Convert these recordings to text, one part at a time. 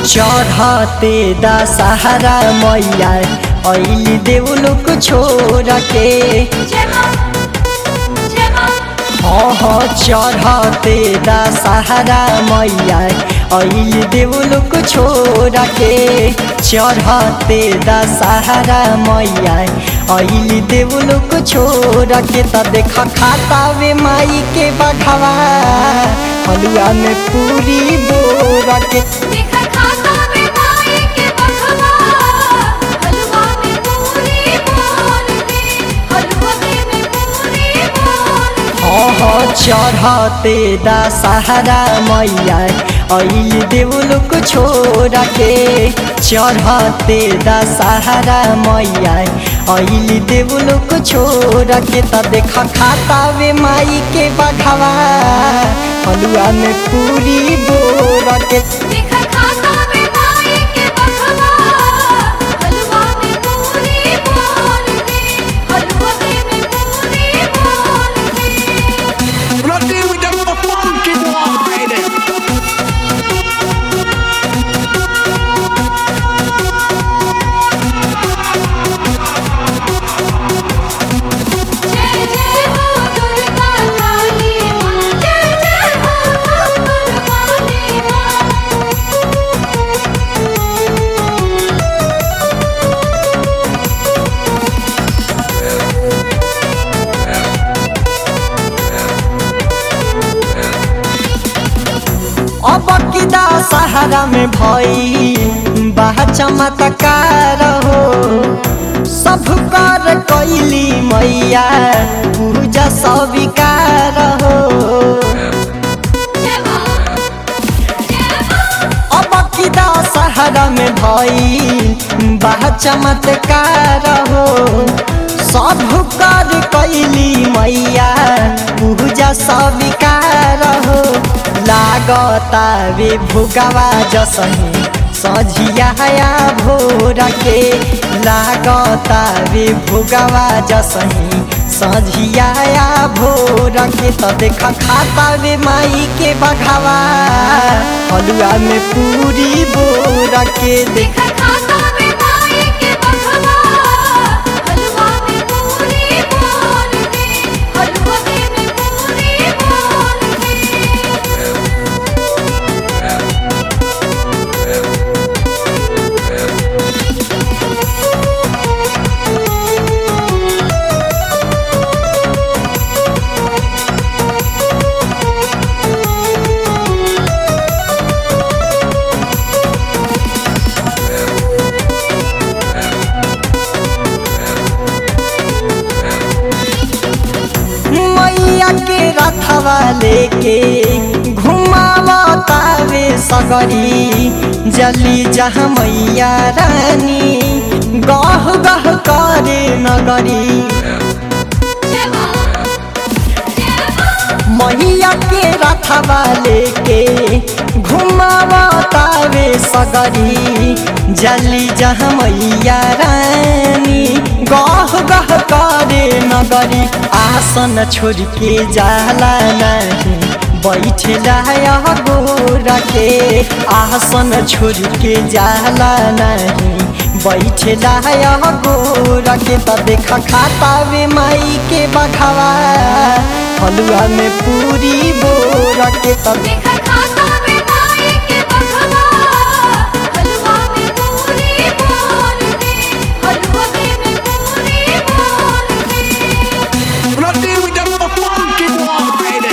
चढ़ते दशहरा मैया ऐली देवलोक छोड़ के जय मां जय मां हाँ हाँ चढ़ते दशहरा मैया ऐली देवलोक छोड़ के चढ़ते दशहरा मैया ऐली देवलोक छोड़ के त देख खाता वे माई के बघवा हलुआ में पूरी बोर के देखा खाता में माई के बखवा हलवा में पूरी बोल दे हलवा में पूरी बोल दे हाँ हाँ चढ़ते दशहरा मैया ऐली देवलोक छोड़ के चढ़ते दशहरा मैया ऐली देवलोक छोड़ के त देख खाता वे माई के बघवा हलुआ में पूरी बोर के देखा खाता में माई के बखवा हलवा में पूरी बोल दे हलवा में पूरी बोल दे Bloody with the funky boy. जय जय हो दुर्गा काली मां जय जय हो दुर्गा काली मां अब किदा सहारा में भई बाह चमत्कार हो सब कर कैली मैया पूजा स्वीकार हो जय मां जय मां अब किदा सहारा में भई बाह चमत्कार हो सब कर कैली मैया पूजा स्वीकार हो लागता वे भुगवा जसही सझिया भोर के लागता वे भुगवा जसही सझिया भोर के त देख खाता वे माई के बघवा हलुआ में पूरी बोर के देख देखा खाता में माई के बखवा हलवा में पूरी बोल दे हलवा में पूरी बोल दे मैया के रथवा लेके घुमावतावे सगरी जली जहाँ मैया रानी गह गह करे नगरी जय मां जय मां मैया के रथवा लेके घुमावतावे सगरी जली जहाँ मैया रानी गह गह करे नगरी आसन छोड़ के जाला नहीं बैठला गोर के आसन छोड़ के जाला नहीं बैठला गोर के त देख खाता वे माई के बघवा हलुआ में पूरी बोर के त देखा खाता में माई के बखवा हलवा में पूरी बोल दे हलवा में पूरी बोल दे Bloody with the funky boy.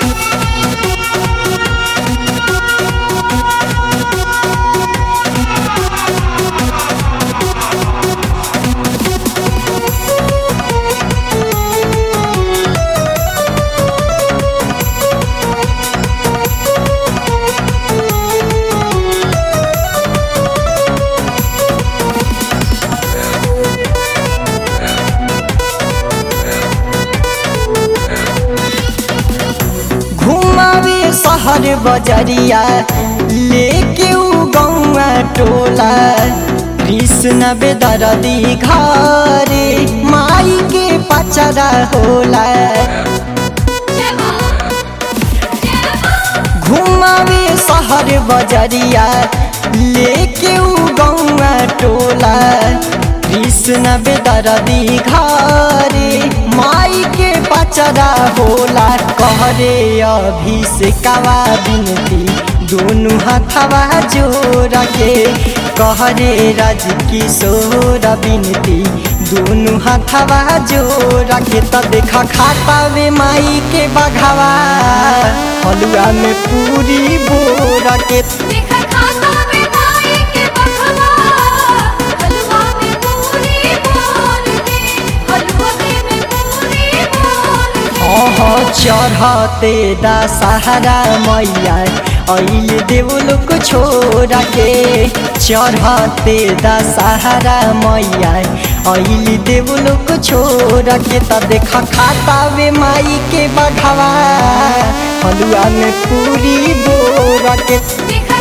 घुमावे शहर बजरिया लेके उ गौआ टोला कृष्ण बेदरदी घरे माई के पचरा होला जय मां जय मां घुमावे शहर बजरिया लेके उ गौआ टोला कृष्ण बेदरदी घरे माई के पचरा होला कहरे अभिषेकवा बिनती दोनों हाथवा जोड़ के कहरे राज किशोर बिनती दोनों हाथवा जोड़ के त देख खाता वे माई के बघावा हलुआ में पूरी बोरा के देखा खाता में माई के बखवा हलवा में पूरी बोल दे हलवा में पूरी बोल दे हाँ चढ़ते दशहरा मैया अल देवलोक छोड़ के चढ़ते दशहरा मैया अल देवलोक छोड़ के त देख खाता वे माई के बघवा हलुआ में पूरी बोरा के देखा